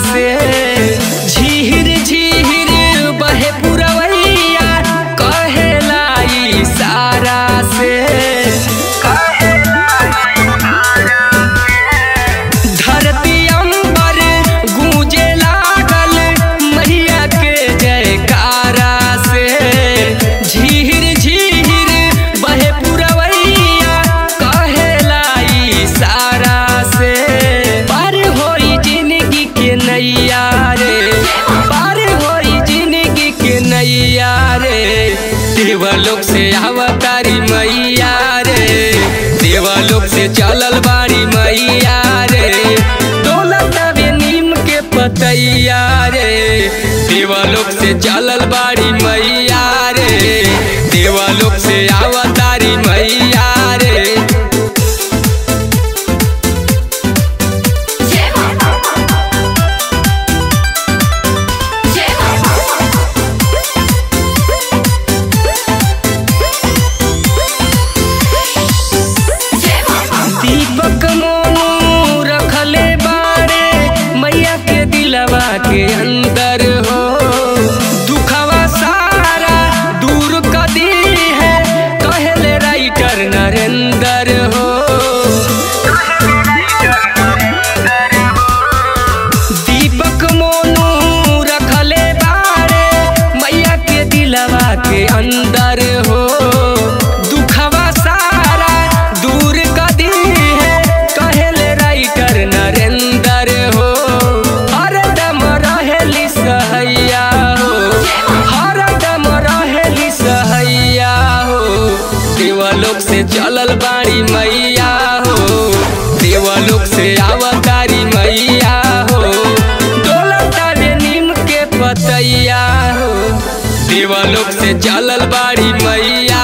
से झीर झीर बहे पुरवैया कहेला इशारा से धरती अंबर गूंजे लागल मैया के जयकारा से झीर झीर बहे पुरवैया कहेला इशारा से पार होई जिंदगी के नैया रे पार होई जिंदगी के नैया रे देवलोक से अवतारी मैया रे देवलोक से चलल बाड़ी मैया रे दौलत बे नीम के पतैया रे देवलोक से चलल बाड़ी मैया रे देवलोक से अवतारी मैया रे जय मां जय मां जय मां दीपक मोनू रखले बारे मैया के दिलवा के अंदर हो दुखवा सारा दूर कदी है कहले राइटर नरेंद्र हो दीपक मोनू रखले बारे मैया के दिलवा के अंदर हो दुखवा सारा दूर कदी है कहले राइटर नरेंद्र हो हरदम रहेली सहैया हो हरदम रहेली सहैया हो देवलोक से चलल बाड़ी मैया हो देवलोक से अवतारी मैया हो दौलत बे नीम के पतैया हो देवलोक से चलल बाड़ी मैया